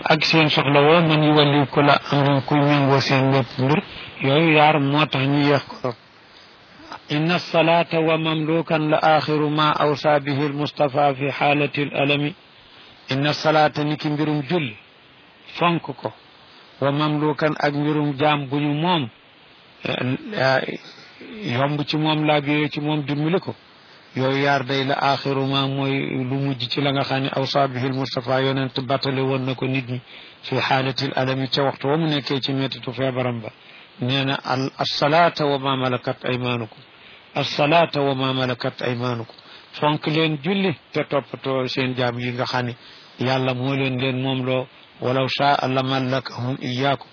ak seen soxla woo man yu walli ku la amrin kuy méngoo seen lépp mbir yooyu yaar moo tax ñu yeex ko inna alsalata wa mamlukan la axiru ma awsa bihi almustafa fi xaalati alalami inna alsalata ni ki mbirum julli fonk ko wa mamlukan ak mbirum jaam bu ñu moom yomb ci moom laa biyee ci moom dimbali ko yooyu yaar day la axiru ma mooy lu mujj ci la nga xam ne awsa bihi almustafa yonent battale woon na ko nit ñi fi xaalati alalami ca waxtu wa mu nekkee ci mettitu feebaram ba nee na al alsalata wa ma malakat aymaanukum alsalata wa ma malakat aymaanukum fonk leen julli te toppatoo seen jaam yi nga xam ne yàlla moo leen leen moom loo walaw shaa la mallakahum iyaakum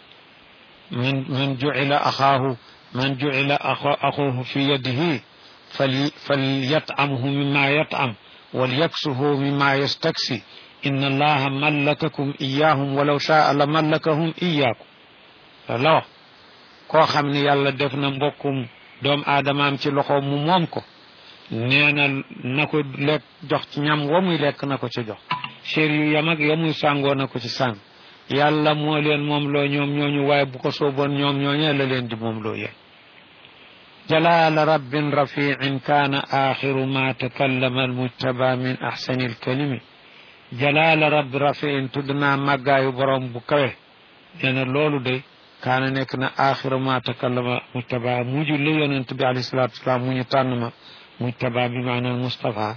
man man jucila axaahu man jucila axuhu fi yadihi fal falyatcamhu mima yatcam walyaksuhu mima yastaksi inna allaha mallakakum iyaahum walaw shaa la mallakahum iyaakum la wax koo xam ne yàlla def na mbokkum doom aadamaam ci loxo mu moom ko nee na na ko lekk jox ci ñam wa muy lekk na ko ci jox chér yu yam ak ya muy sàngoo na ko ci sàng yàlla moo leen moom loo ñoom ñooñu waaye bu ko sooboon ñoom ñooñee la leen di moom loo yéen jalaala rabbin rafiin kaana axiru ma takallama almujtaba min axsani alkalimi jalaala rabbi rafiin tudd naa màggaayu borom bu kawe nee na loolu de kaana nekk na axiru ma takallama mujtaba mujj li yonent bi alayhi salatu wasalaam mu ñu tànn ma mujtaba bi maanaam Mustafa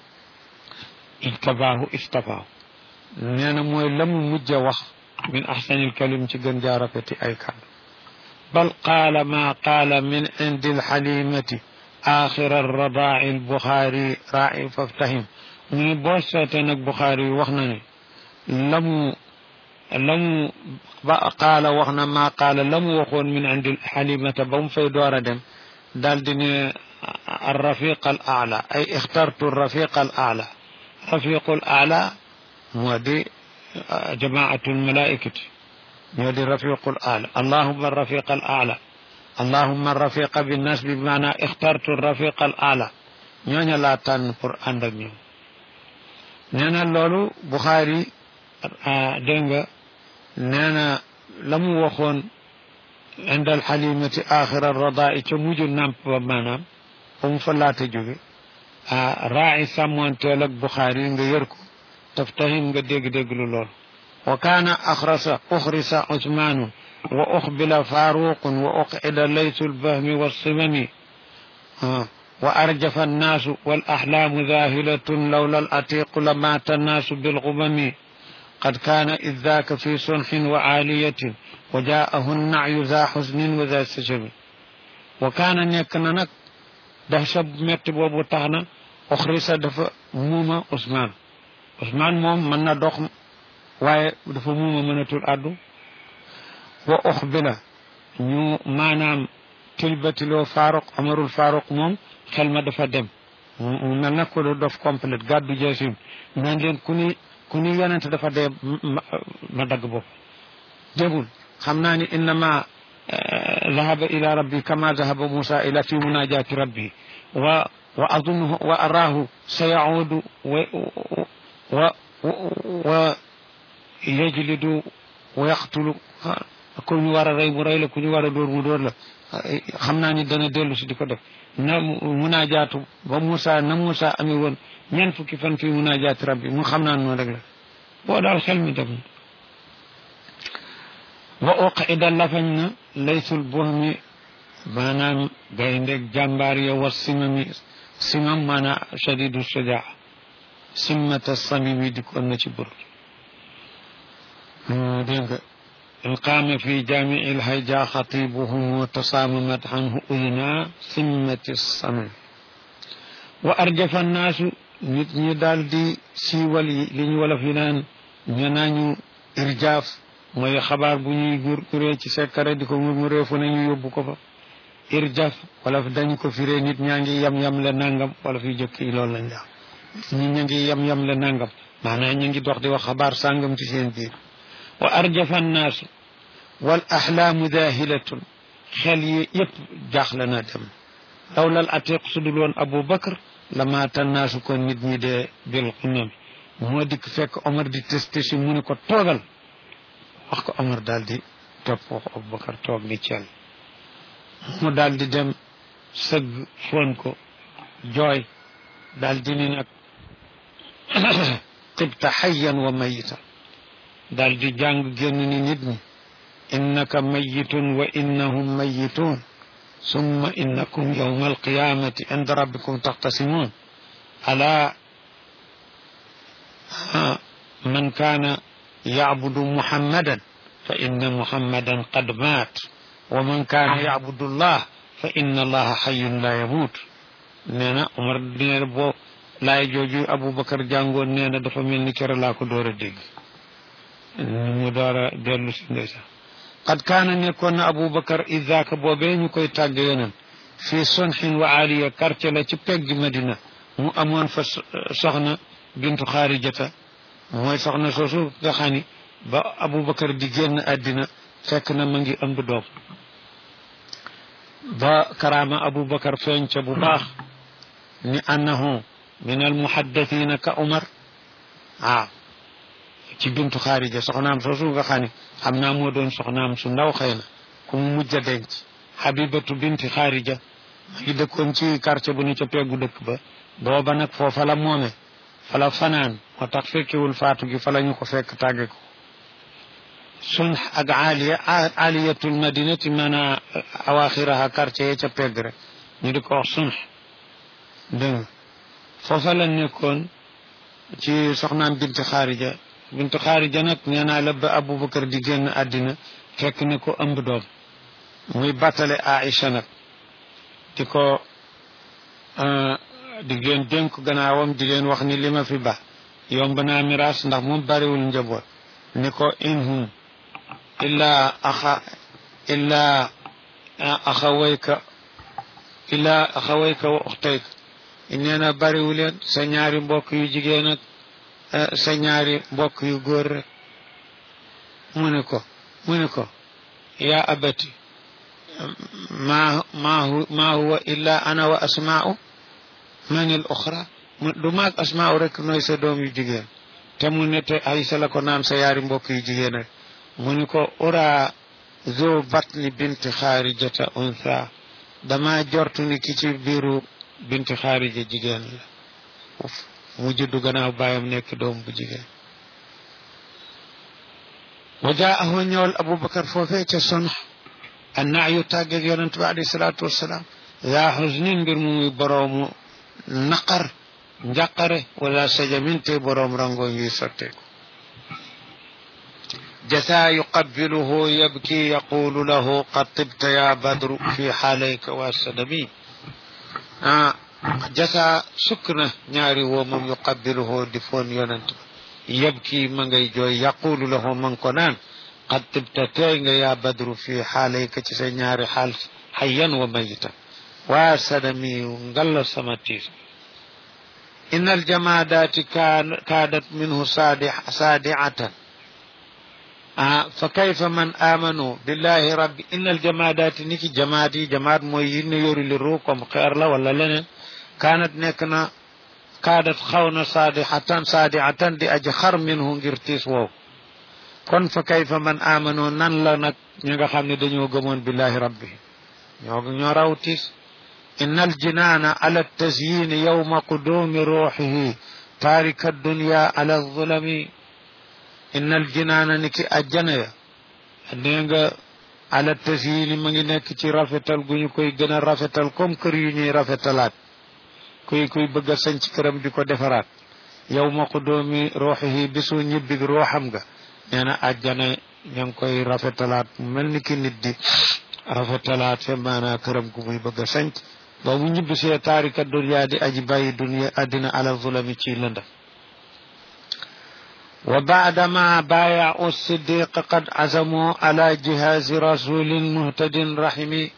ijtabaahu istafaahu nee na mooy la mu mujj a wax min axsanil kalim ci gën jaa rafeti ay kàddu bal qaala maa qaala min indi alxalimati axira alradaa'i albuxaari raa'i faftahim mu ne boo seetee nag buxaari wax na ne la mu la mu ba qaala wax na maa qaala la mu waxoon min indi alxalimata ba mu fay door a dem daal di ne الرفيق الأعلى أي اخترت الرفيق الأعلى رفيق الأعلى مودي جماعة الملائكة مودي رفيق الأعلى اللهم الرفيق الأعلى اللهم الرفيق بالناس بمعنى اخترت الرفيق الأعلى ñooña laa tànn pour ànd ak ñoom nee na loolu Buxaari dégg nga nee na la mu waxoon indal xalimati axira radaa ca mujj nàmp ba maanaam ba mu fa laata jóge ah raaci sàmmoonteel ak Buxaari nga yër ko taftahim nga dégg-dégg lu lool wa kaana axrasa uxrisa usmaanu wa uxbila faaruqun wa uqida laysu lbahmi wassimami wa arjafa annaasu wal axlaamu zaahilatun lawla al atiqu la maata annaasu bilxumami قد كان إذ ذاك في صنح وعالية وجاءه النعي ذا حزن وذا سجم وكان نيكنا نك دهشة مت بوبو تانا أخرس دفا موما عثمان عثمان موم من دوخ واye dafa muuma mënatul addu wa uxbila ñu maanaam tilbatiloo faaruq amarul faaruq moom xel ma dafa dem mu mel na ko dof complète gàddu jeesim naan leen ku ni ku ni yonent dafa dee ma dagg bopp dégul xam naa ni innama ذهب إلى ربي كما ذهب موسى إلى في مناجاة ربي و وأظنه وأراه سيعود و و و يجلد ويقتل ku ñu war a rey mu rey la ku ñu war a dóor mu dóor la xam naa ni dana dellu si di ko def na munaajaatu ba Moussa na Moussa amee woon ñeent fukki fan fii munaajaati rabbi mu xam naa noonu rek la boo daal xel mi dem wa uqida lafañ na laysul buhmi maanaam gayndeeg jàmbaar ya wa simami simam maanaam shadidu shujaa simmata samimi di kon na ci bur dégg nga in qaama fi jaamici lhayja xatibuhum tasaamamat anhu udna simmati samim wa arjafa annaasu nit ñi daal di siiwal yi li ñu wolof yi naan ñu naañu irjaaf mooy xabaar bu ñuy gur guree ci sekkare di ko murmuree fu ne ñu yóbbu ko fa irjaf wala dañ ko firee nit ñaa ngi yam-yam le nangam wala fi jëkk yi loolu lañ wax nit ña ngi yam-yam le nangam maanaam ñu ngi dox di wax xabaar sàngam ci seen biir wa arjafa annaasu wal axlaamu daahilatun xel yi yëpp jaaxle na dem lawlal atiq su dul woon Abu Bakar la maata naasu kon nit ñi dee bil xumam moo dikk fekk Omar di testé si mu ne ko toogal wax ko Omar daal di topp wax Abubakar toog ni cel mu daal di dem sëgg foon ko jooy daal di ni nag tibta xayyan wa mayita daal di jàng génn ni nit ñi innaka mayitun wa innahum mayitun summa innakum yawma alqiyamati inda rabbikum taxtasimun ala man kaana yacbudu muhammadan fa inna muhammadan qad maat wa man kaana yacbudu allah fa inna allaha xayun la yamuut nee na Omar nee na boo laay jooju Aboubacar jàngoon nee na dafa mel ni kere laa ko door a dégg mu door a dellu si ndeysaan qad kaana nekkoon na Aboubacar idaaka boobee ñu koy tàgg yonen fii sonxin wa aliya quartier la ci pegg Madina mu amoon fa soxna bintu xaarijata mooy soxna soosu nga xam ni ba Aboubacar di génn àddina fekk na ma ngi ëmb doom ba karaama Aboubacar feeñ ca bu baax ni annahu min almuhaddathina ka Umar waaw ci bintu xaarija soxnaam soosu nga xam ne xam naa moo doon soxnaam su ndaw xëy na ku mu mujj a denc Habibatu binti xaarija ma ngi dëkkoon ci quartier bu ni ca peggu dëkk ba booba nag foofa la moome fa la fanaan moo tax fekkewul faatu gi fa la ñu ko fekk tàgge ko sunx ak aliya aliyatul madinati maanaa awaxiraha quartier ya ca pegg rek ñu di ko wax sunx dégg nga foofa la nekkoon ci soxnaam binti xaarija binti xaarija nag nee naa la ba aboubacar di génn àddina fekk ne ko ëmb doom muy battale aïcha nag di ko di leen dénk gannaawam di leen wax ni li ma fi ba yomb naa miraas ndax moom bariwul njaboot ni ko inhum illaa axa illaa axawayka illaa axawayka wa uxtayka nee na bariwu leen sa ñaari mbokk yu jigéen ak sa ñaari mbokk yu góor rek mu ne ko mu ne ko yaa abati ma ma ma huwa illa ana wa asmaa'u man al uxra du maag asmaa'u rek nooy sa doom yu jigéen te mu ne te Aysa la ko naan sa yaari mbokk yu jigéen rek mu ne ko ura zo batni binti xaarijata untha dama jortu ni ki ci biiru binti xaarija jigéen la mu juddu gannaaw baayam nekk doom bu jigéen wa jaahu ñëwal aboubacar foofee ca sonax annaa yu tàggeeg yonent bi alayhi salaatu wassalaam yaa xusnin mbir mu muy boroomu naqar njàqare wala sajamin te boroom rango yuy sotteeku jasa yuqabbiluhu yabki yaqulu lahu qad tibta ya badru fi xaalayka wa sadami ah jasa sukk na ñaari woo moom yuqabbiluhu di foon yonent ba yabki ma ngay jooy yaqulu lahu man ko naan qad tibta teey nga yaa badru fi xaalayka ci sa ñaari xaal xayyan wa mayitan waa sadami ngalla sama tiis إن الجمادات كادت منه صادعة آه فكيف من آمنوا بالله رب إن الجمادات نيكي جمادي جماد موين يوري للروكم خير لا ولا لنا كانت نكنا كادت خون صادحة صادعة دي أجخر منه ngirtis wow kon fa kayfa man amano nan la nag ñi nga xam ne dañoo gëmoon billahi rabbi ñoo ñoo raw tiis إن الجنان على التزيين يوم قدوم روحه تارك الدنيا على الظلم إن الجنان نكي أجنيا نيغا على التزيين من نكي رفتل غني كوي گنا رفتل كوم كر يني رفتلات كوي كوي بغا سنج كرم ديكو دفرات يوم قدوم روحه بسو نيبي روحم غا نينا أجنا ñang koy rafetalaat mel ni ki nit di rafetalaat fe maanaa këram gu muy bëgg a sanc ba mu ñibbi see taarika dunya di aji bàyyi dunya addina ala zulami ci lëndam wa baadama baayau siddiq qad azamu ala jihazi rasulin muhtadin rahimi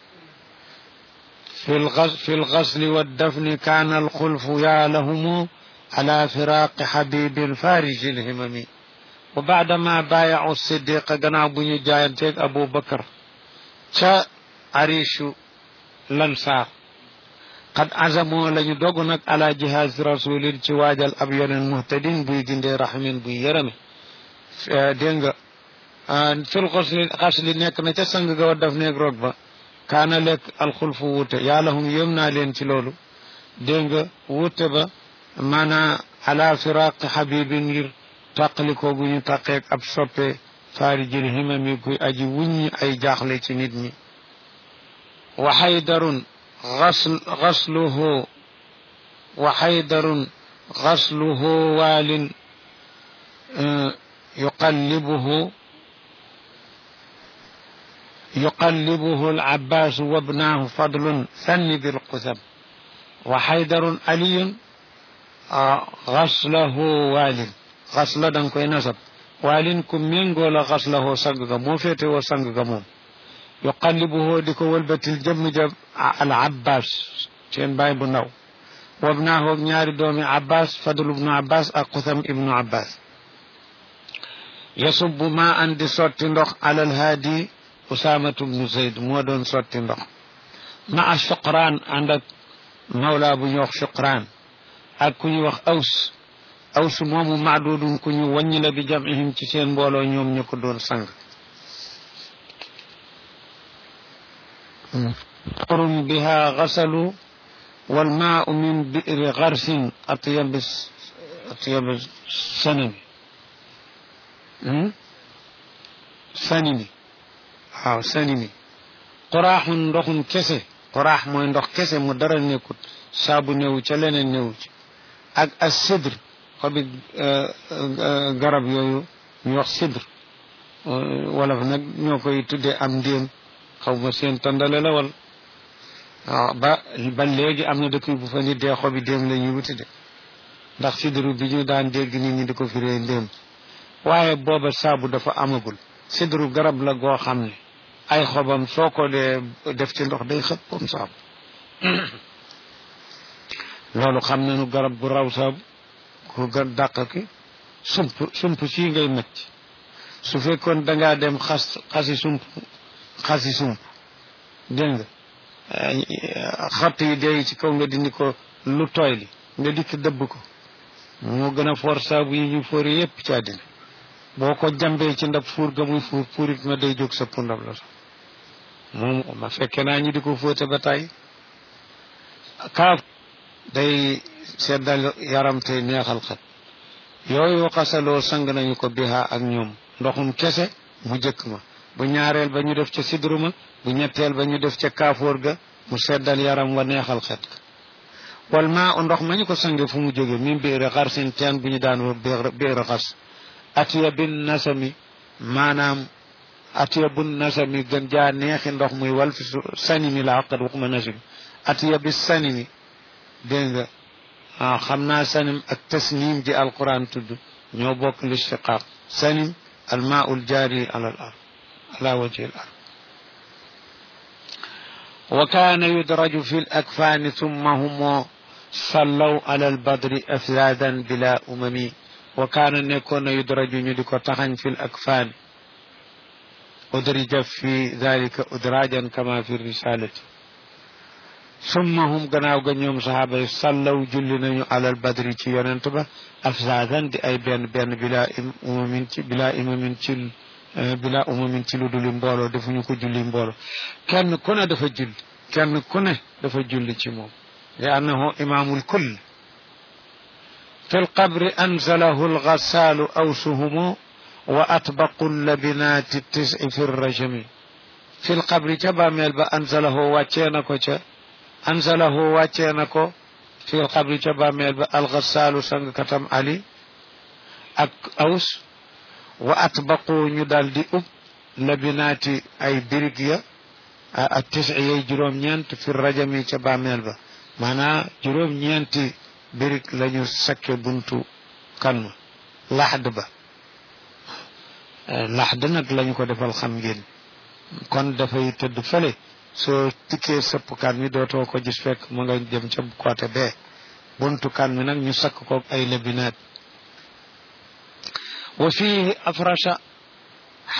في الغسل والدفن كان الخلف يا لهم على فراق حبيب فارج الهمم وبعدما بايعوا الصديق قنا بني جاينتك أبو بكر شا عريش لنصار qad azamoo la ñu dogu nag ala jihaaz rasulin ci waajal ab yonen muhtadin buy gindee rahimin buy yërëme dégg nga fil xasli xasli nekk na ca sang ga wa daf neeg roog ba kaana lekk alxulfu wuute yàlla hum yëm naa leen ci loolu dégg nga wuute ba maanaa ala firaq xabibi ngir tàqalikoo gu ñu tàqeeg ab soppe faari jël himami kuy aji wuññi ay jaaxle ci nit ñi wa xaydarun غسل غسله وحيدر غسله وال يقلبه يقلبه العباس وابناه فضل ثن بالقثم وحيدر علي غسله وال غسل دان كوي نسب والين كم مينغولا غسله سنغا مو فيتي وسنغا موم yuqallibuhu di ko wëlbatil jëmm ja al abbas seen baay bu ndaw wabnaahu ak ñaari doomi abbas fadl ibnu abbas ak xusam ibnu abbas yasubbu ma an di sotti ndox alal haadi usaamatu bnu zayd moo doon sotti ndox ma a suqraan ànd ak mawla bu ñu wax suqraan ak ku ñu wax aws aws moomu maadudun ku ñu wàññi la bi jamihim ci seen mbooloo ñoom ñu ko doon sang قر بها غسلوا والماء من بئر غرس أطيب أطيب السنم سنمي waaw sanimi qoraaxun ndoxum kese qoraax mooy ndox kese mu dara nekkut saabu néew ca leneen néew ci ak as sidr xobi garab yooyu ñu wax sidr wala fa nag ñoo koy tuddee am ndéem xaw ma seen tandale la wal waaw ba ba léegi am na dëkk bu fa nit dee xobi déem la ñuy wuti de ndax sidru bi ñu daan dégg nit ñi di ko firee ndéem waaye booba saabu dafa amagul sidru garab la goo xam ne ay xobam soo ko dee def ci ndox day xëpp comme saabu loolu xam nañu garab bu raw saabu ku gën dàq ki sump sump sii ngay mecc su fekkoon dangaa dem xas xasi sump xasi sump dégg nga xott yi dee ci kaw nga dindi ko lu tooy li nga dikk dëbb ko moo gën a foor saabu yi ñu foori yépp ci àddina boo ko jambee ci ndab fuur ga muy fuur fuurit ma day jóg sëpp ndab la sax moom ma fekke naa ñu di ko fóote ba tey kaaf day seddal yaram tey neexal xet yooyu xasaloo sang nañu ko biha ak ñoom ndoxum kese mu jëkk ma bu ñaareel ba ñu def ca sidru ma bu ñetteel ba ñu def ca kaafoor ga mu seddal yaram wa neexal xet ga wal maa ndox ma ñu ko sange fu mu jóge min biir xarsin teen bu ñu daan wa biir xas atiya bin nasami maanaam atiya bun nasami gën jaa neexi ndox muy wal fi sanimi la xaqat waxuma nasim atiya bi sanimi dégg nga ah xam naa sanim ak tasnim ji alquran tudd ñoo bokk listiqaaq sanim almaul jaari ala al ard ala wajhi al ard wa kaana yudraju fi l akfaani thumma humo sallaw ala albadri afradan bila umami wa kaana nekkoon na yudraju ñu di ko taxañ fi l akfaani udrija fi dalika udrajan kama fi risalati summa hum gannaaw ga ñoom saxaaba yi sallaw julli nañu alal badri ci yonent ba afsaadan di ay benn benn bila umamin ci bila imamin ci bila umamin ci lu duli mbooloo defuñu ko julli mbooloo kenn ku ne dafa julli kenn ku ne dafa julli ci moom li annahu imaamul kull fi lqabri anzalahu algasaalu awsuhumu wa atbaqu labinaati tisi fi rajami fi lqabri ca bàmmeel ba anzalahu wàccee na ko ca anzalahu wàccee na ko fi lqabri ca bàmmeel ba algasaalu sangkatam ali ak aws wa atbaqu ñu daal di ub labinaati ay birig ya ak tisi yay juróom-ñeent fi rajami ca bàmmeel ba maanaa juróom-ñeenti birig lañu sakke buntu kan ma laxd ba laxd nag lañu ko defal xam ngeen kon dafay tëdd fële soo tikkee sëpp kan mi dootoo ko gis fekk mu nga jëm ca côté bee buntu kan mi nag ñu sakk ko ay labinaat wa fihi afrasha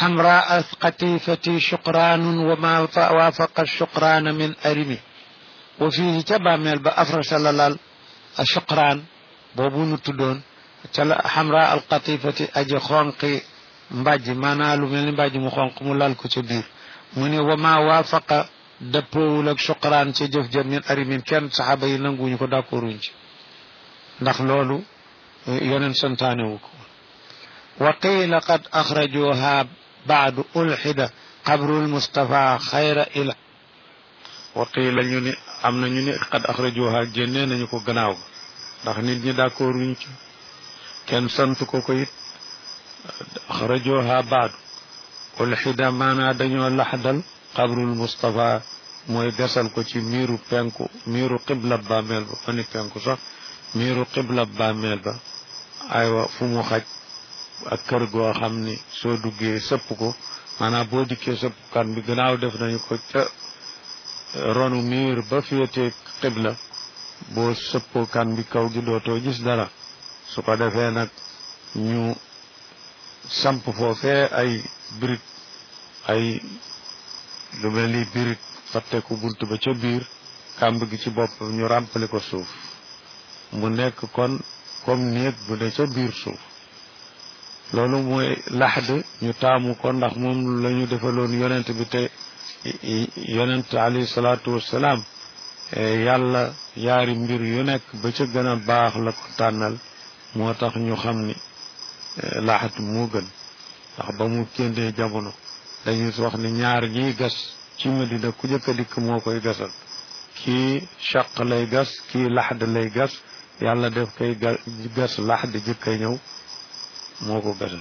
حمراء قتيفتي شقران وما وافق الشقران من أرمي wa fii ca bàmmeel ba afrasa la lal a chuqraan boobu nu tuddoon ca la xamra alqatifati aji xonqi mbàjj maanaa lu mel ni mbàjj mu xonq mu lal ko ca biir mu ne wa maa waafaqa dëppoowul ak chuqraan ca jëf jëm min arimin kenn saxaaba yi nanguñu ko d'accorduñ ci ndax loolu yoneen santaane wu ko wa qiila qad axrajuha baadu ulxida qabrul mustafa xayra ila wa qiila ñu ni am na ñu ni qad axrajuha génnee nañu ko gannaaw ndax nit ñi d'accord wuñ ci kenn sant ko ko it axrajuha baadu ulxida maanaa dañoo laxdal qabrul mustafa mooy gasal ko ci miiru penku miiru qibla bàmmeel ba fani penku sax miiru qibla bàmmeel ba aywa fu mu xaj ak kër goo xam ni soo duggee sëpp ko maanaam boo dikkee sëpp kan bi gannaaw def nañu ko ca ronu miir ba féete qibla boo sëppoo kan bi kaw gi dootoo gis dara su ko defee nag ñu samp foofee ay birig ay lu mel ni birig fatteku bunt ba ca biir kàmb gi ci bopp ñu ràmpali ko suuf mu nekk kon comme néeg bu ne ca biir suuf loolu mooy laxd ñu taamu ko ndax moom la ñu defaloon yonent bi te yonent alayhi salaatu wassalaam yàlla yaari mbir yu nekk ba ca gën a baax la ko tànnal moo tax ñu xam ni laxat moo gën ndax ba mu kéndee jamono dañuy wax ni ñaar ñiy gas ci Madina ku jëkk a dikk moo koy gasal kii chaq lay gas kii laxd lay gas yàlla def koy gas laxd jëkk a ñëw moo ko gasal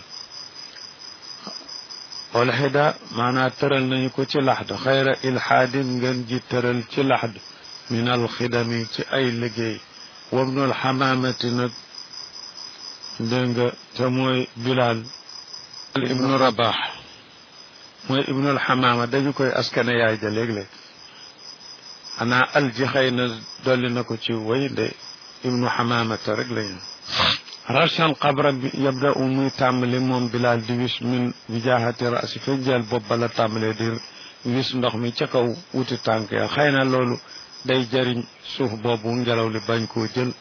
wal xida maanaa tëral nañu ko ci laxd xayra ilxaadin ngeen ji tëral ci laxd min alxidami ci ay liggéey wabnul xamaamati nag dégg nga te mooy bilaal ibnu rabax mooy ibnul xamaama dañu koy askane yaay ja léeg-léeg xanaa al ji xëy na dolli na ko ci way nde ibnu xamaamata rek lañu rashan qabra bi yabda u muy tàmbali moom bilaal di wis min wijaahati rasi fa jël bopp ba la tàmbalee di wis ndox mi ca kaw wuti tànk ya xëy na loolu day jëriñ suuf boobu ngelaw li bañ koo jël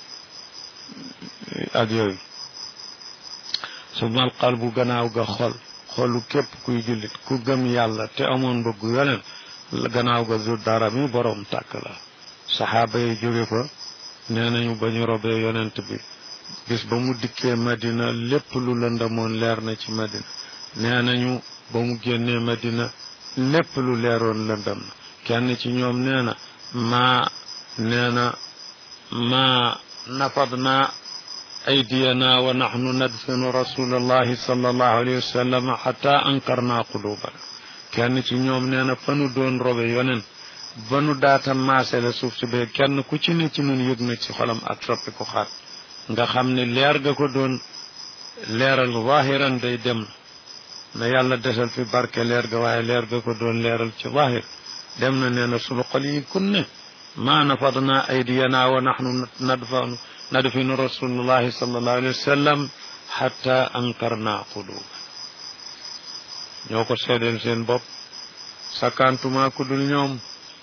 ak yooyu su mal qalbu gannaaw ga xol xolu képp kuy jullit ku gëm yàlla te amoon bëggu yoneen gannaaw ga zu dara mi boroom tàkk la saxaaba yi jóge fa nee nañu ba ñu robee yonent bi bis ba mu dikkee madina lépp lu lëndamoon leer na ci madina nee nañu ba mu génnee madina lépp lu leeroon lëndam na kenn ci ñoom nee na maa nee na maa nafadna aydiyana wa naxnu nadfinu rasulallahi sallallahu alayhi wa sallam xata ankarna qulubana kenn ci ñoom nee na fa nu doon robe yonen ba nu daata maase la suuf si bee kenn ku ci ne ci nun yëg na ci xolam ak soppi ko xaat nga xam ne leer ga ko doon leeral zahiran day dem na yàlla desal fi barke leer ga waaye leer ga ko doon leeral ci zahir dem na nee na sunu xol yi kunne ma nafadna aydiyana wa naxnu nadfanu nadfinu rasulullahi sallallahu alayhi wa sallam xatta ankarna quluba ñoo ko seedeel seen bopp sakantuma ku dul ñoom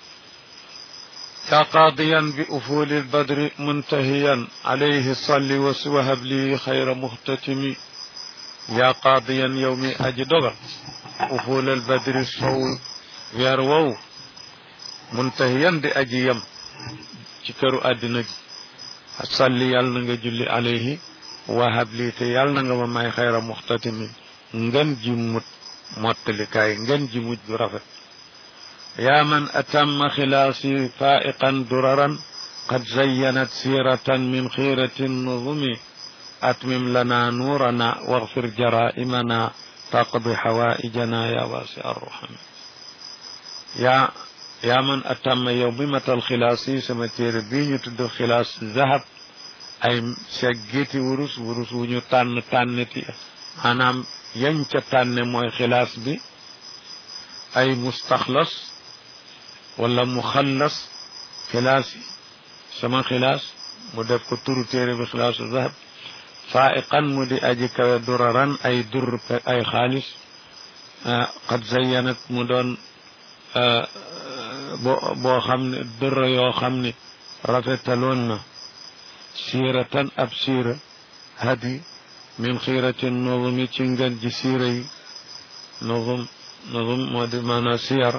يا قاضيا بأفول البدر منتهيا عليه صل وهب لي خير مختتم يا قاضيا يومي أجدغ أفول البدر الصول ويروو منتهيا دي أجيم شكرو أدنك صل يالنا جلي عليه وهب لي تيالنا ما خير مختتم ngën ji mut mottali kaay ngën ji mujj bu rafet يا من أتم خلاصي فائقا دررا قد زينت سيرة من خيرة النظم أتمم لنا نورنا واغفر جرائمنا تقضي حوائجنا يا واسع الرحم يا يا من أتم يوممة الخلاصي سمتير بين تد خلاص ذهب أي سجيتي ورس ورس ونيو تان تانتي أنا ينك تان موي خلاص بي أي مستخلص wala mu xallas xilaas yi sama xilaas mu def ko turu téere bi xilaasu zahab faiqan mu di aji kawe duraran ay dur ay xaalis qad zayyanat mu doon boo boo xam ne dërra yoo xam ne rafetaloon na siiratan ab siira hadi min xiirati nuzumi ci ngën ji siira yi nuzum nuzum moo di maanaam siyar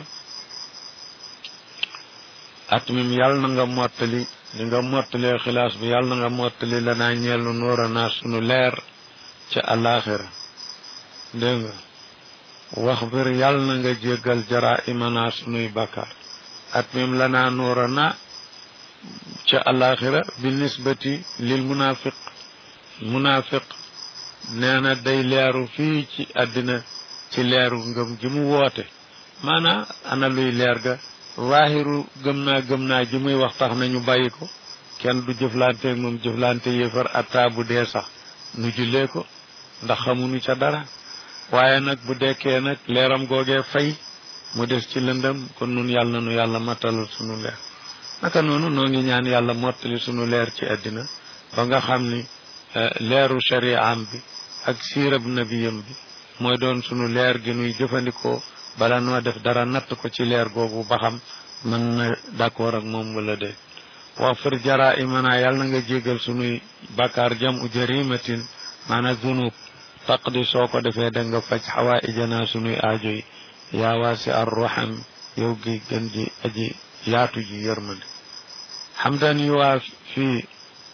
at mim yàlla na nga mottali li nga mottalee xilaas bi yàlla na nga mottali lanaa ñeelu nuura naa sunu leer ca alaxira dégg nga wax bir yàlla na nga jéggal jara imanaa sunuy bakkaar at mim lanaa nuura na ca alaxira bi nisbati lil munafiq munafiq nee na day leeru fii ci àddina ci leeru ngëm ji mu woote maanaam ana luy leer ga waahiru gëm naa gëm naa ji muy wax tax nañu bàyyi ko kenn du jëflante moom jëflante yéefar atta bu dee sax nu jullee ko ndax xamuñu ca dara waaye nag bu dekkee nag leeram googee fay mu des ci lëndëm kon nun yàlla nu yàlla mattalal sunu leer naka noonu noo ngi ñaan yàlla mottali sunu leer ci àddina ba nga xam ni leeru shari'am bi ak siirab nabiyam bi mooy doon sunu leer gi nuy jëfandikoo bala noo def dara natt ko ci leer googu ba xam mën na d'accord ak moom wala de wax fir jara imana yàlla na nga jégal sunuy bakkaar jam u jarimatin maana zunub taqdi soo ko defee da nga faj xawaa ijana sunuy aajo yi yaa waasi ar raham yow gi gën ji aji yaatu ji yërmande xamdan yuwaa fi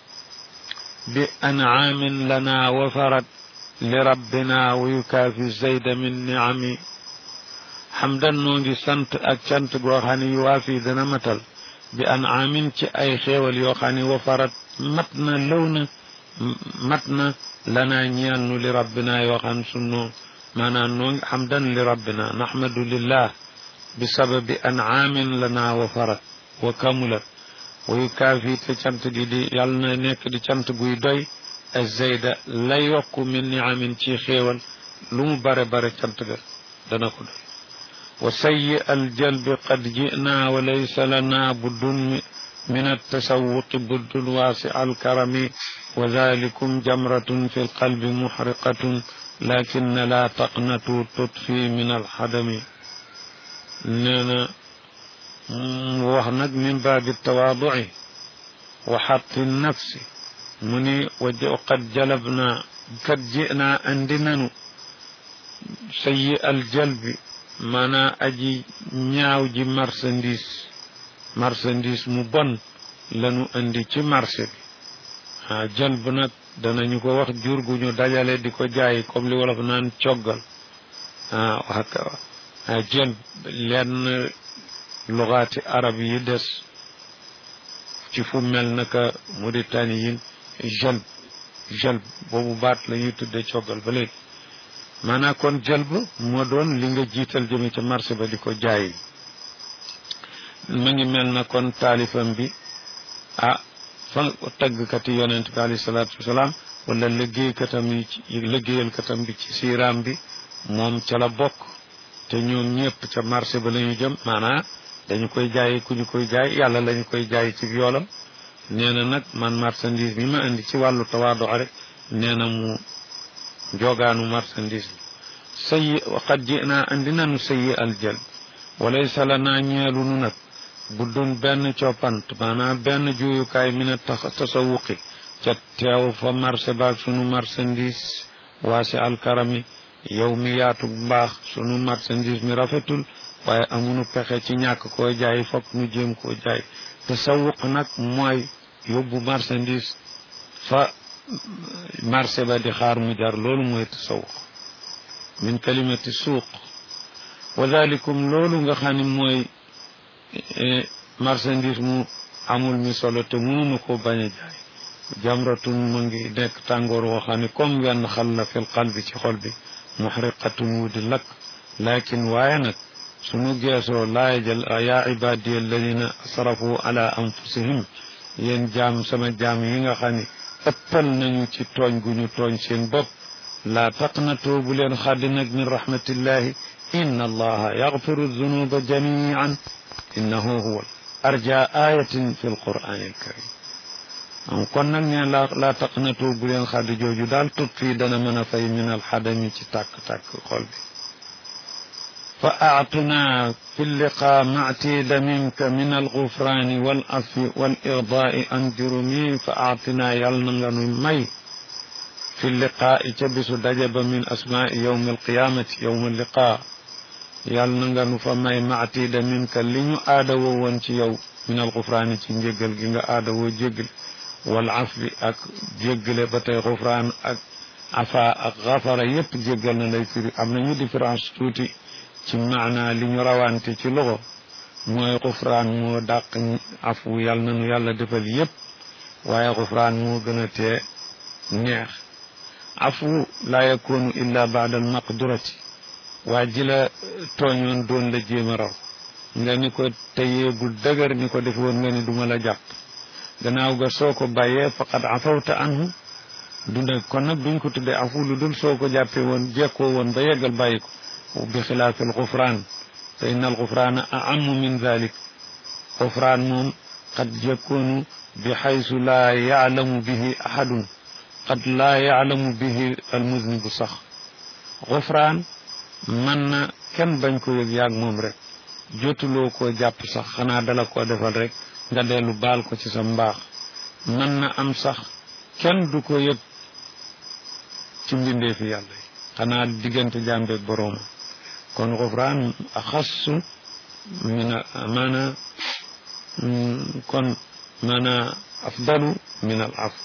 bi anaamin lana wafarat li rabbina wa yukaafi zayda min niami xamdan noo ngi sant ak cant goo xam ne yu waa fii dana matal bi an amin ci ay xéewal yoo xam ne wafarat mat na lëw na mat na lanaa ñeel nu li rabbina yoo xam sunu maanaam noo ngi xamdan li rabbina naxmadu lillah bi sababi an amin lanaa wafarat wa kamulat wa yukaafi te cant gi di yàlla na nekk di cant guy doy azayda la yokku min niamin ci xéewal lu mu bare bare cant ga dana ko doy وسيء الجلب قد جئنا وليس لنا بد من التسوق بد واسع الكرم وذلكم جمرة في القلب محرقة لكن لا تقنطوا تطفي من الحدم نانا وحنك من باب التواضع وحط النفس مني وقد جلبنا قد جئنا عندنا سيء الجلب maanaa aji ñaaw ji marchandise marchandise mu bon lanu indi ci marché bi ah jël bu nag danañu ko wax jur gu ñu dajale di ko jaay comme li wolof naan coggal ah wax ah jël lenn lugaati arab yi des ci fu mel naka Mauritanie yin jël jël boobu baat la ñuy tudde coggal ba léegi maanaam kon jëlb moo doon li nga jiital jëme ca marché ba di ko jaay ma ngi mel na kon taalifam bi ah fa taggkati yonent bi alayhi salaatu wasalaam wala liggéeykatam yi ci liggéeyalkatam bi ci siiraam bi moom ca la bokk te ñoom ñëpp ca marché ba la ñu jëm maanaam dañu koy jaay ku ñu koy jaay yàlla lañu koy jaay ci yoolam nee na nag man marchandise bi ma indi ci wàllu tawaado rek nee na mu joogaanu marchandise sayi waqad jinaa andi nanu sayi aljal walaysa lana ñeelu nu nag buddun benn coppant maanaam benn juyukaay mi ne tax tasawuqi ca teew fa marché baag sunu marchandise waasi alkarami yow mi yaatu mbaax sunu marchandise mi rafetul waaye amunu pexe ci ñàkk koo jaay fokk nu jéem koo jaay tasawuq nag mooy yóbbu marchandise fa marché ba di xaar mu jar loolu mooy tasawuq min kalimati suuq wa dalikum loolu nga xam ne mooy marchandise mu amul mi solo te mënunu ko bañ a jaay jamratun mu ngi nekk tàngoor woo xam ne comme wenn xal la fil qalbi ci xol bi muxriqatun wu di lakk lakin waaye nag sunu geesoo laay jël yaa ibadi alladina asrafu ala anfusihim yéen jaam sama jaam yi nga xam ne ëppal nañu ci tooñ gu ñu tooñ seen bopp laa taqnatoo bu leen xaddi nag min rahmatillahi inna allaha yaxfiru dunuba jamian innahu huwa arja ayatin fi alqurani alkarim am kon nag ne la laa taqnatoo bu leen xaddi jooju daal tut fii dana mën a fay min alxadami ci tàkk-tàkk xol bi fa aatuna fi liqa mactiida minka min algufraani wal afi wal irdaai an jurumi fa aatina yàll na nga nu may fi liqaai ca bisu daje ba min asmaai yowmi alqiyaamati yowma liqa yàll na nga nu fa may mactiida minka li ñu aadawoo woon ci yow min algufraani ci njéggal gi nga aadawoo jéggal wal afwi ak jéggale ba tey gufraan ak afa ak xafara yépp jéggal na lay firi am nañu différence tuuti ci maana li ñu rawante ci loxo mooy xufraan moo dàq afu yàlla nanu yàlla defal yépp waaye xufraan moo gën a tee neex afu laa yakunu illa baada al maqdurati waa ji la tooñoon doon la jéem a raw nga ni ko teyeegul dëgër ni ko def woon nga ni duma la jàpp gannaaw ga soo ko bàyyee faqad afawta anhu du ne kon nag duñ ko tuddee afu lu dul soo ko jàppee woon jekkoo woon ba yeggal bàyyi ko bi xilaafi alxufraan fa inna alxufraana aamu min dalik xufraan moom qad yakunu bi xaysu laa yaalamu bihi ahadun qad laa yaalamu bihi almuznibu sax xufraan mën na kenn bañ ko yëg yaag moom rek jotuloo koo jàpp sax xanaa dala koo defal rek nga dellu baal ko ci sa mbaax mën na am sax kenn du ko yëg ci mbindeefi yàlla yi xanaa diggante jàmbeeg boroom kon xufraan axassu min a maana kon maana afdalu min al af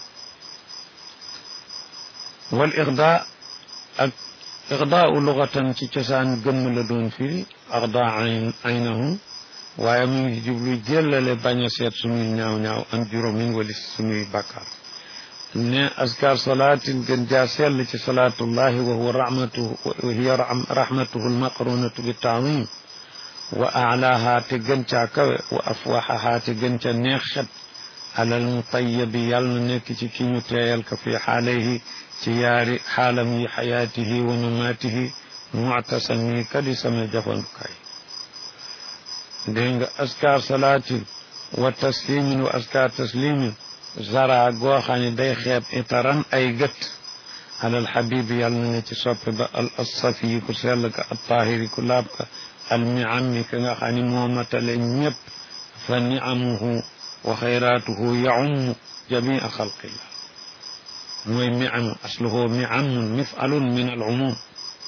wal ixda ak ixdaau lugatan ci cosaan gëmm la doon firi axda aynahu waaye mu ngi jublu jëllale bañ a seet suñuy ñaaw ñaaw an juróomin walis suñuy bàkkaar ne askar salaatin gën jaa sell ci salaatullahi wa huwa rahmatuhu wa hiya rahmatuhu almaqrunatu bi taawim wa alaaha te gën caa kawe wa afwaxaha te gën ca neex xet alal mutayabi yàlla na nekk ci ki ñu teeyal ka fi xaalayhi ci yaari xaalam yi xayaatihi wa mamaatihi muctasami kadi sama jafandukaay dégg nga askar salaatin wa taslimin wa askar taslimin zara goo xam ne day xeeb itaran ay gët alal xabibi yàlla na ne ci soppe ba al assafi ku sell ka al tahiri ku laab ka al miami ka nga xam ne moo matale ñëpp fa niamuhu wa xayraatuhu yaummu jamia xalqillah mooy miamu asluhu miamun mifalun min al umum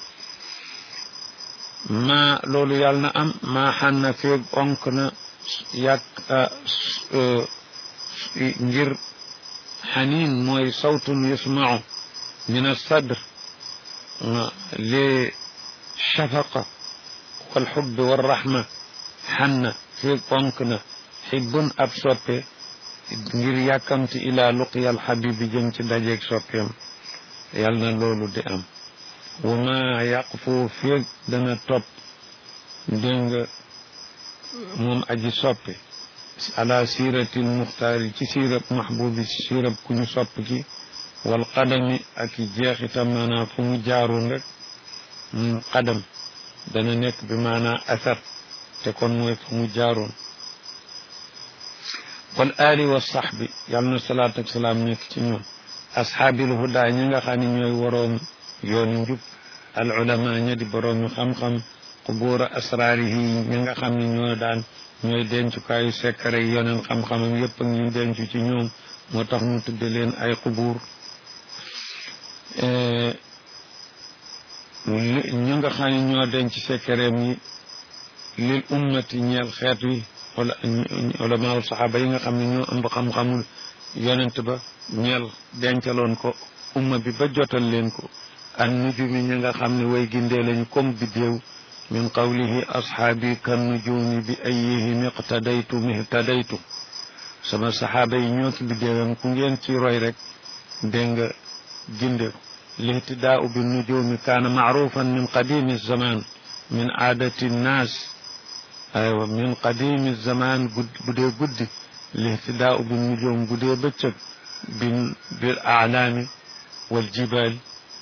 ma loolu yàlla na am maa xanna feeg onk na yàq ngir xaniin mooy sawtun yusmau min alsadr li shafaqa walxubbi walraxma xanna feeg onk na xibbun ab soppe ngir yàkkamti ilaa luqiya alxabibi jëm ci dajeeg soppeem yal na loolu di am wa ma yaqfu feeg dana topp dégg nga moom aji soppe ala siratil muxtaari ci sirab mahbubi ci sirab ku ñu sopp ki wal qadami ak i jeexitam maanaam fu mu jaaroon rek qadam dana nekk bi maanaa athar te kon mooy fu mu jaaroon wal ali wa saxbi yàlla na salaat ak salaam nekk ci ñoom ashaabil huda ñi nga xam ne ñooy waroom yoonu njub al ulama ña di boroom ñu xam-xam qubuura asraarihi ñi nga xam ne ñoo daan ñooy dencukaayu sekkare yi yoneen xam-xamam yépp ak ñu dencu ci ñoom moo tax ñu tudde leen ay qubuur ñi nga xam ne ñoo denc sekkareem yi lil ummati ñeel xeet wi wala ulamaaw saxaaba yi nga xam ne ñoo ëmb xam-xamul yonent ba ñeel dencaloon ko umma bi ba jotal leen ko an nujumi ñi nga xam ne way gindee lañu comme biddéew min qawlihi ashaabi kan nujumi bi ayihim iqtadaytu mihtadaytu sama saxaaba yi ñoo ki biddéewam ku ngeen ci roy rek dégg nga ginde ko lihtidaau bi nujumi kaana maarufan min qadimi zaman min aadati nnaas aywa min qadimi zaman bu dee guddi lihtidaau bi nujum bu dee bëccëg bin bil aalaami wal jibaali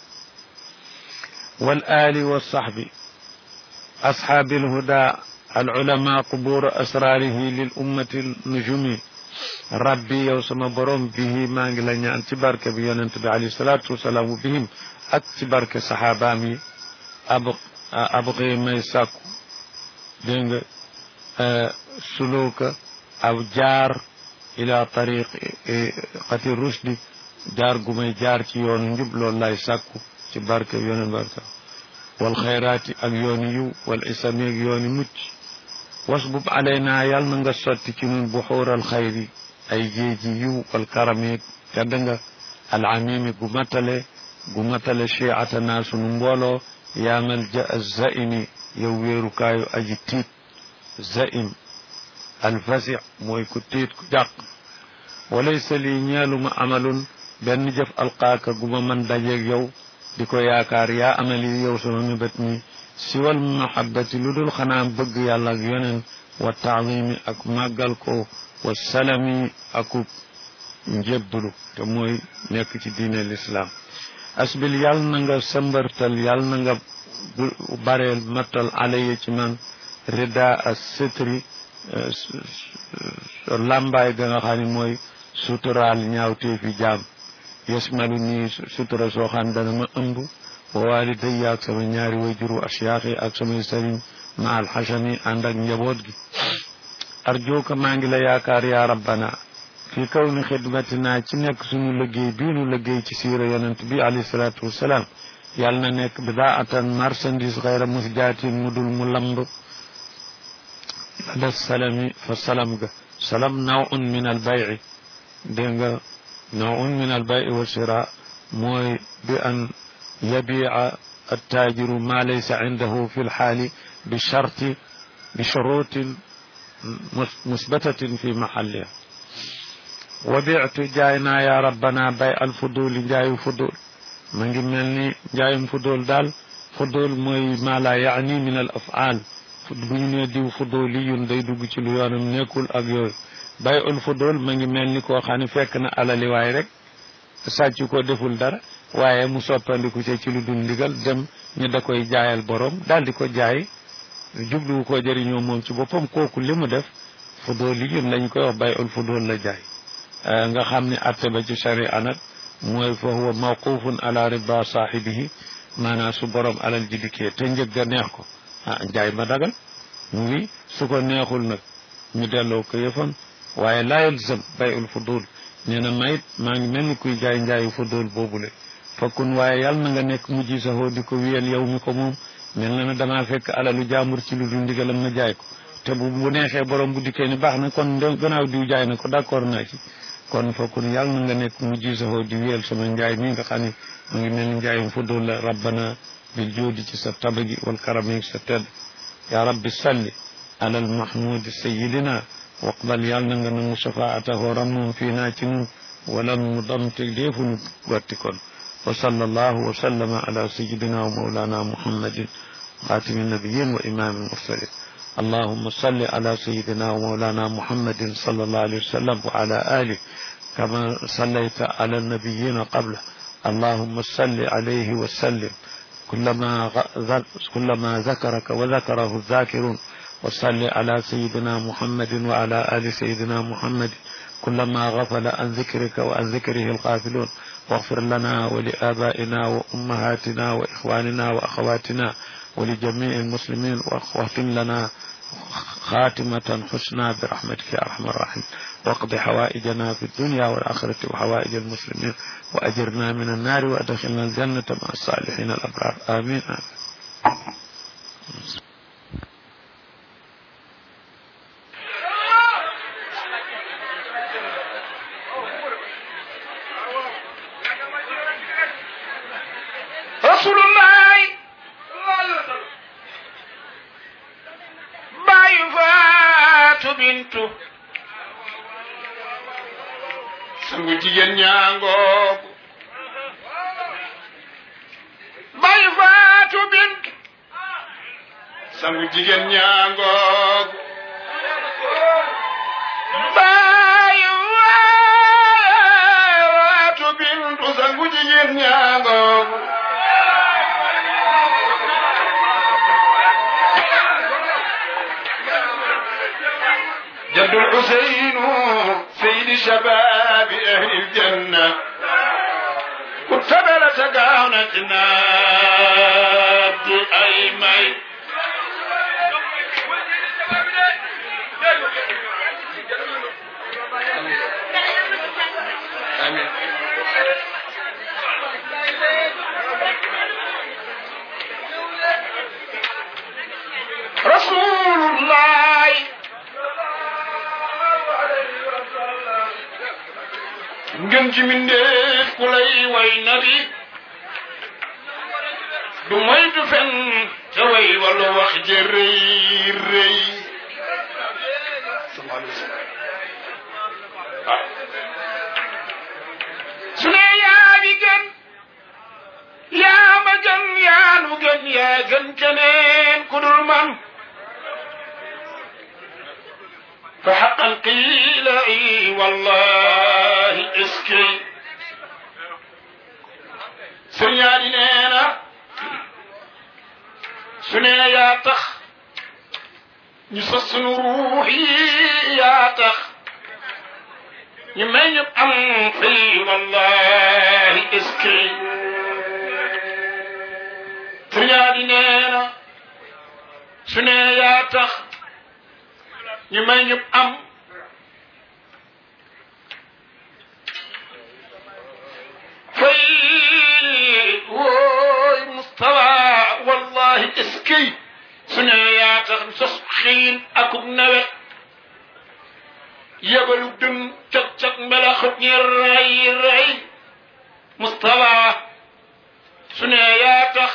wal aali wa saxbi ashaabi alhuda alulama quburu asraarihi lil ummati nujumi rabbi yow sama borom bihi maa ngi la ñaan ci barke bi yonent bi alayhi salaatu wasalaam bihim ak ci barke saxaabaam yi ab abqi may sàkku dégg nga suluka aw jaar ila tariqati rushdi jaar gu may jaar ci yoonu njub loolu lay sàkku ci barke yoonu barke wal xayraati ak yooni yiw wal isami ak yooni mucc wasbub alayna yal na nga sotti ci nun buxuural xayri ay géeji yiw wal karami tedd nga al amimi gu matale gu matale chiatana sunu mbooloo yaamal ja zaimi yow wéerukaayu aji tiit zaim alfasi mooy ku tiit ku jàq walaysa lii ñeeluma amalun benn jëf alqaaka gu ma man dajeeg yow di ko yaakaar yaa amali yow sama mébét mi siwal mahabbati lu dul xanaa bëgg yàlla ak yoneen wa taadimi ak màggal ko wa salami akub njébbalu te mooy nekk ci diine lislaam asbil yàlla na nga sëmbartal yàlla na nga bareel mattal alaya ci man rida as sitri làmbaay ga nga xam ne mooy suturaal ñaawtee fi jaam yasmalu nii sutura soo xam dana ma ëmb wa walidayya ak sama ñaari wayjuru asiyaax yi ak samay sëriñ ma alxasami ànd ak njaboot gi arjooka maa ngi la yaakaar yaa rabbana fi kaw ni xidmatina ci nekk suñu liggéey bii nu liggéey ci siira yonent bi alayhi salaatu wassalaam yàlla na nekk bidaatan marchandise xayra musjaatin mu dul mu lamb la salami fa salam ga salam nawun min al bayi dégg nga nawun min al bayi wa shira mooy bi an yabiica attaajiru ma laysa cindahu fi lxaali bi sharti bi shuruutin musbatatin fi maxalliha wa bictu jaay naa yaa rabbana bay al fuduli njaayu fudul ma ngi mel ni njaayum fudul daal fudul mooy ma la yaani min al afaal bu ñu nee diw fuduliyun day dugg ci lu yoonam nekkul ak yooyu bay ul fudul ma ngi mel ni koo xam ne fekk na alali waay rek sàcc ko deful dara waaye mu soppandiku ci ci lu dul ndigal dem ñu da koy jaayal borom daal di ko jaay jubluwu ko jëriñoo moom ci boppam kooku li mu def fuduliyun lañ koy wax bay ul fudul la jaay nga xam ne atte ba ci sharia nag mooy fa huwa mawqufun ala rida saahibihi maanaam su borom alal ji dikkee te njëg ga neex ko ah njaay ma dagal mu ngi su ko neexul nag ñu delloo ko yëfam waaye laa yalzam bayul fudul nee na mayit maa ngi mel ni kuy jaay njaayu fudul boobule fakkun waaye yàlla na nga nekk mujj saxoo di ko wiyal yow mi ko moom mel na ne damaa fekk alalu jaambur ci lu dul ndigalam ma jaay ko te bu bu neexee borom bu dikkee ni baax na kon gannaaw diw jaay na ko d'accord naa ci kon fakkun yàlla na nga nekk mujj saxoo di wiyal sama njaay mi nga xam ne mu ngi mel ni njaayum fudul la rabbana bil joodi ci sa tabagi wal karami sa tedd ya rabbi salli ala al mahmudi sayidina waqbal yàlla na nga nangu shafaatahu rammum fii naa ci nun walam mu damte deefunu gotti kon wa sallallahu wa sallama ala sayidina wa mawlana muhammadin xaatimi nabiyin wa imami mursalin اللهم صل على سيدنا ومولانا محمد صلى الله عليه وسلم وعلى آله كما صليت على النبيين قبله اللهم صل عليه وسلم كلما كلما ذكرك وذكره الذاكرون وصل على سيدنا محمد وعلى آل سيدنا محمد كلما غفل عن ذكرك وعن ذكره الغافلون واغفر لنا ولآبائنا وأمهاتنا وإخواننا وأخواتنا ولجميع المسلمين واختم لنا خاتمة حسنى برحمتك يا أرحم الراحمين واقض حوائجنا في الدنيا والآخرة وحوائج المسلمين وأجرنا من النار وأدخلنا الجنة مع الصالحين الأبرار آمين, آمين. رسول الله باي bintu sangu jigéen ñaangoog bayu faatu bintu sangu jigéen ñaangoog bayu faatu bintu sangu jigéen ñaangoog جد الحسين سيد شباب أهل الجنة كنت بلا تقاونتنا sotti ay may amiin rasulullah ngën ji mindeef ku lay way nabi du moytu fen te way wala wax je rëy rëy su ne yaa di gën yaa ma gën yaa nu gën yaa gën keneen ku dul man fa xaqan qiila i wallahi eskey sëñ yaa di nee na su ne yaa tax ñu sos sunu ruux yi yaa tax ñu may ñu am fii wallahi eskey sëñ yaa di nee na su ne yaa tax ñu may ñu am fay wooy mustawa wallahi eskey su ne yaa tax sos xiin akub nawe yebalu dun cag cag mbelaxut ñi ray ray mustawa su ne yaa tax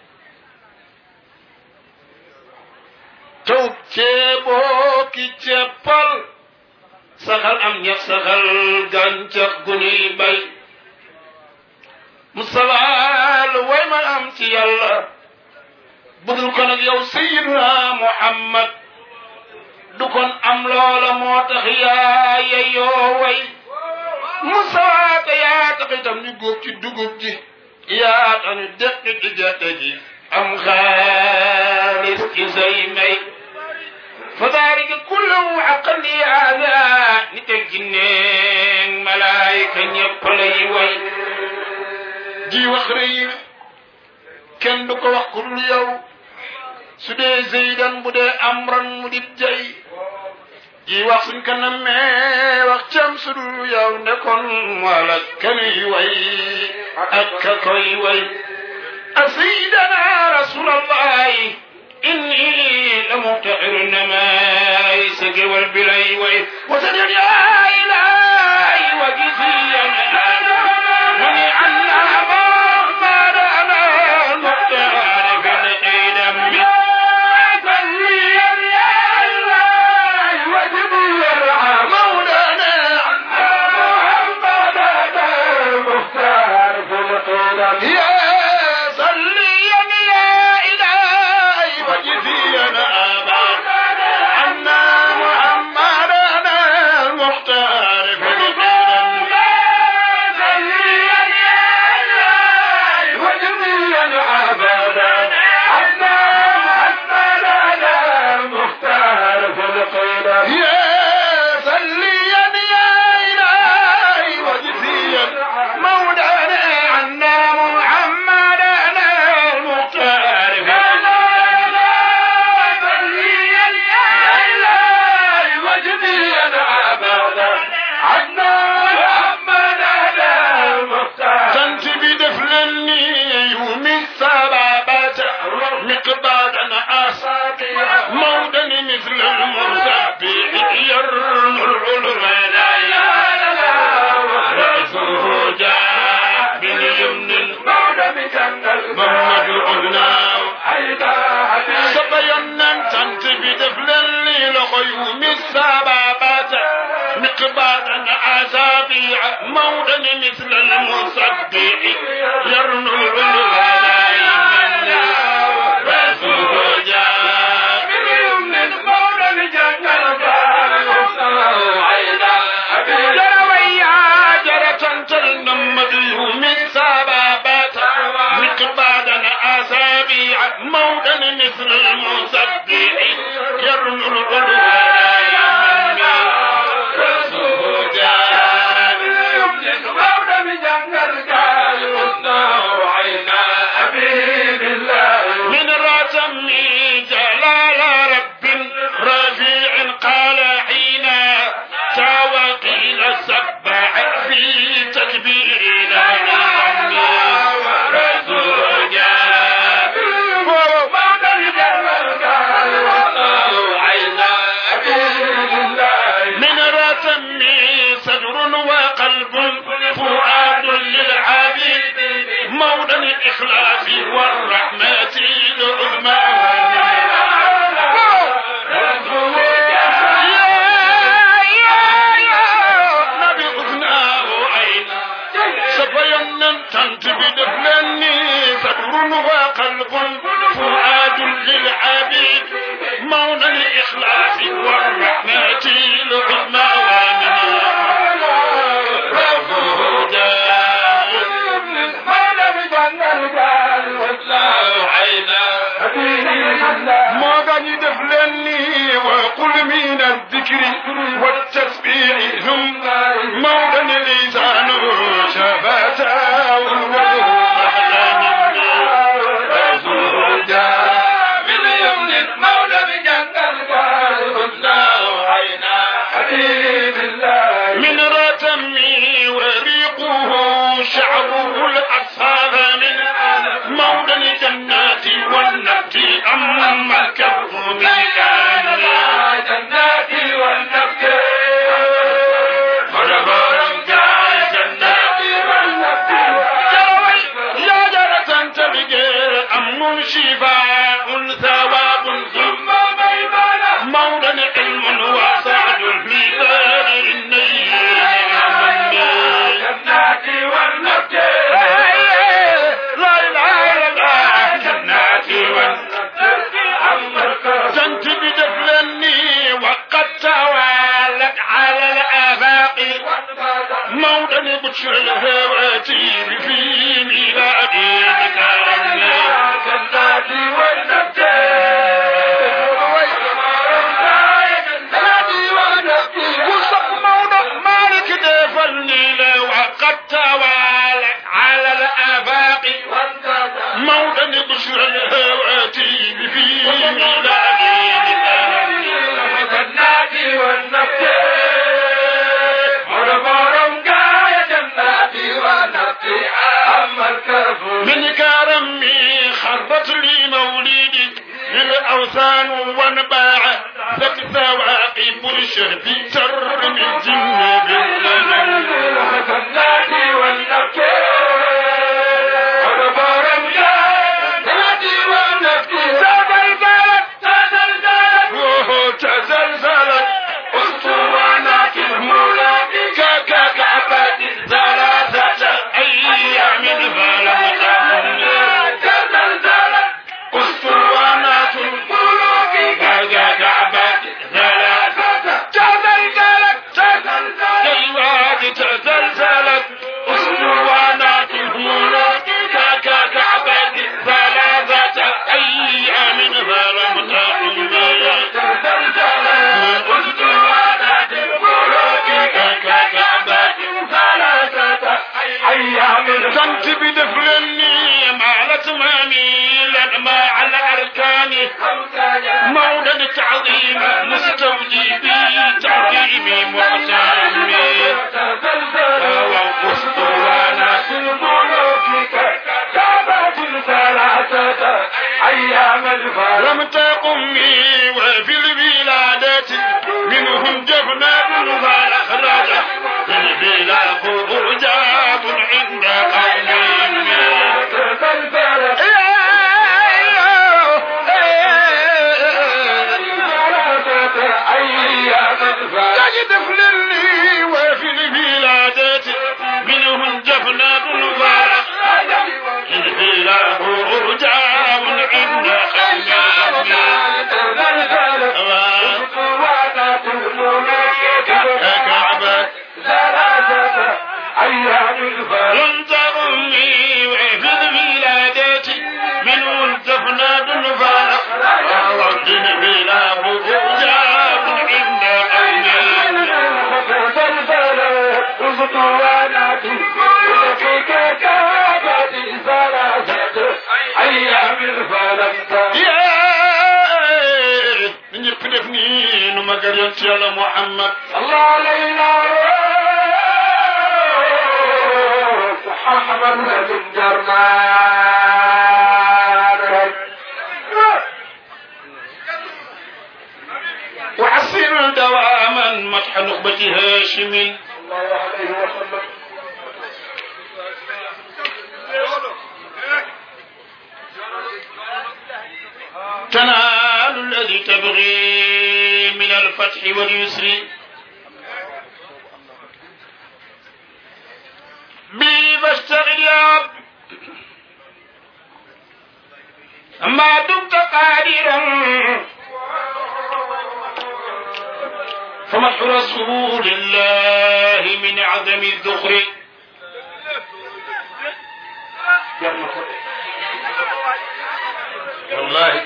taw ceeboo ki ceppal saxal am ñax saxal gàncax gu ñuy bay musawaal way ma am ci yàlla budul ko nag yow sayiduna muhammad du kon am loola moo tax yaa yeyoo way musawaata yaa tax itam ñu góob ci dugub ji yaa tax ñu deqi ci gerte gi am xaalis ci say may فذلك كله حقا لهذا نتجنين ملائكة يقلي وي جي وخري كن دوك وقل يو سدي زيدا بدي أمرا مدي جاي جي وخسن كان مي وقتم سدو يو نكون مالك كني وي أكا كوي وي أسيدنا رسول الله إني لمبتعر النماء سقي والبلي وي وسجد يا إلهي وجزيا ونعنا محمد أنا المختار في القدم يا صليا يا إلهي وجزيا أبدا عنا محمدنا المختار في القدم يا صليا يا إلهي وجزيا مولانا عنا محمدنا المختار في تنت بدفلني يوم السبابة مقدادا أصابع مودا مثل المرسابع يرمل الولايا رأسه جاء باليمن محمد الأذنى سبينا تنت بدفلني لخيوم السبابة مقبادا أصابع مودا مثل المصدع يرنو الولايا رأسه جاء جرويا جرة تلنمد يوم السبابات مقبادا أسابيع مودا مثل المصدع يرنو الولايا رأسه جاء من الإخلاص والرحمة العظمى نبي أذناه عين سفينا تنتبه دفلني صبر وقلب فؤاد للعبيد مولى الإخلاص والرحمة العظمى ما غني دفلني وقل من الذكر والتسبيح ثم مولى لسان شفاتا من رتمي وريقه شعره الأصفاد من مولى الجنات والنبت أما الكرم جنات والنبت يا جرة تبقى أمن شفاء ثواب ثم مولى علم وسعد في دار النيل جنات والنبت لا اله الا الله جنات والنبت كنت بدفلني وقد توالت على الآفاق موطن بشر الهواتير في ميلادي جنات والنبت وصف موضع مالك دفلني لو وقد توالت على الآفاق موطن بشر الهواتير في ميلادي جنات والنبت من كرمي خربت لي مولدك للأوثان وانباع لك ثواقب الشهب تر من جن بالليل وهو تزلزلت أسطوانات المولى ككعبة ثلاثة أيام فلم تكن أسطوانات الملوك ككعبة ثلاثة تزلزلت تزلزلت تزلزلت أسطوانات الملوك ككعبة ثلاثة أيام فلم تكن كنت بدفلني مع الاتمامي لما على اركاني مولى التعظيم مستوجبي تعظيمي محترمي واسطوانات الملوك كعبة ثلاثة أيام لم تقمي وفي الولادة منهم جفنات والأخراج في البلا خروجات عند قومهم تجد فللي وفي البلادات منهم جفنات والأخراج في البلا خروجات عند قومهم لم تغني وفي الولادات من الدفنات الفارق رد بلا رجاب عند يا من يقلبني نما قريت يا محمد الله علينا محمد بن جرمان وحسن دواما مدح نخبة هاشم الله عليه وسلم تنال الذي تبغي من الفتح واليسر بي بشتغل يا عبد ما دمت قادرا فمدح رسول الله من عدم الذخر wallahi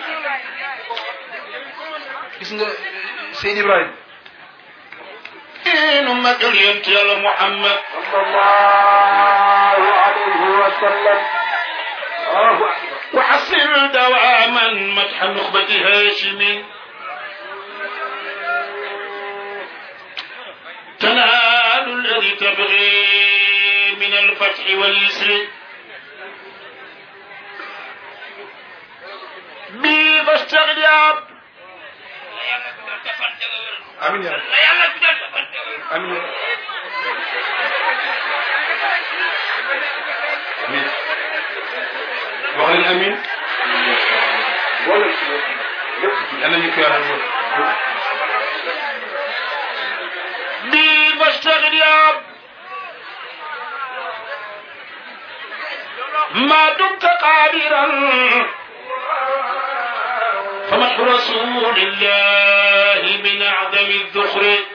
gis nga Seydi Ibrahima إن مدل ينتهي محمد الله عليه وسلم الله أكبر وحصل دواما مدح نخبة هاشم تنال الذي تبغي من الفتح واليسر بي بشتغل يا عبد amin ya amin ya amin wax leen amin ولا yàlla ñu ko yàlla woon بي بشتغل يا عبد ما دمت قادرا فمدح رسول الله من أعظم الذخر